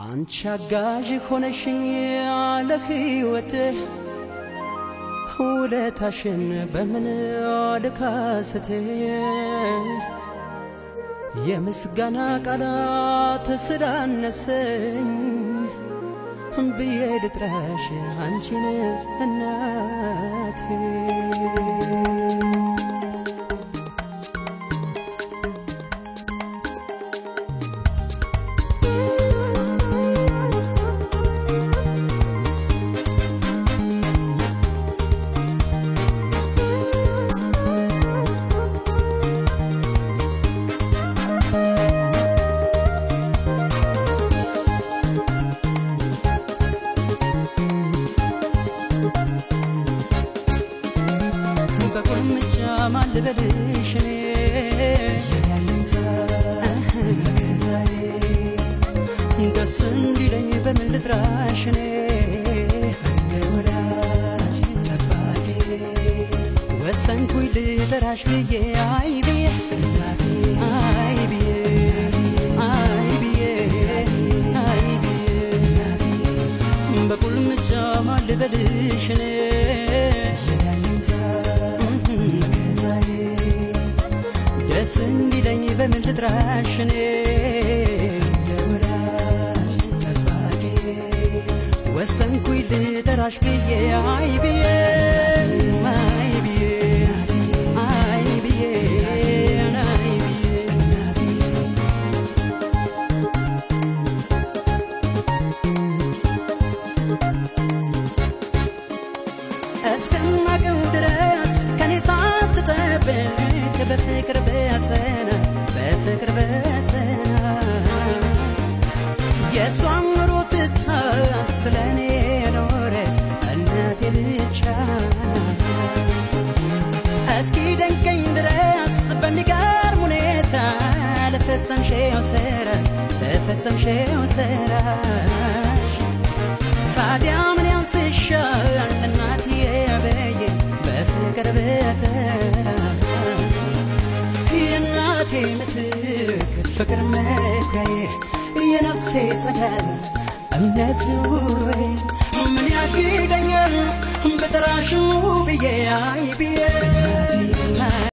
አንቺ አጋዥ ሆነሽኝ ለሕይወትህ ውለታሽን በምን ልካስት የምስጋና ቃላት ስላነሰኝ ብዬ ልጥራሽ አንቺን እናቴ በቁልምጫ ማን ልበልሽ እኔ ደስ እንዲለኝ በምን ልጥራሽ እኔ ወሰንኩኝ ልጠራሽ ብዬ አይ ብዬ አይ ብዬ አይ ብዬ አይ ብዬ በቁልምጫ ማን ልበልሽ እኔ ደስ እንዲለኝ በምን ልጥራሽ እኔ ወሰንኩኝ ልጠራሽ ብዬ አይ ብዬ አይ ብዬ አይ ብዬ አይ ብዬ እስከማቀው ድረስ ከኔ ሳትጠብቅ በፍቅር በጸና በፍቅር በጸና የእሷን ኑሮ ትታ ስለ እኔ ኖረች እናቴ ብቻ እስኪ ደንቀኝ ድረስ በሚገርም ሁኔታ ለፈጸምሽው ስራ ለፈጸምሽው ስራሽ ታዲያ ምን ያንስሻል እናትዬ በዬ በፍቅር በተራ የእናቴ ምትክ ፍቅር መኩሪያዬ የነፍሴ ጸዳል እምነት ኑሮዬ ምን ያግደኛል በጠራሽው ብዬ አይ ብዬ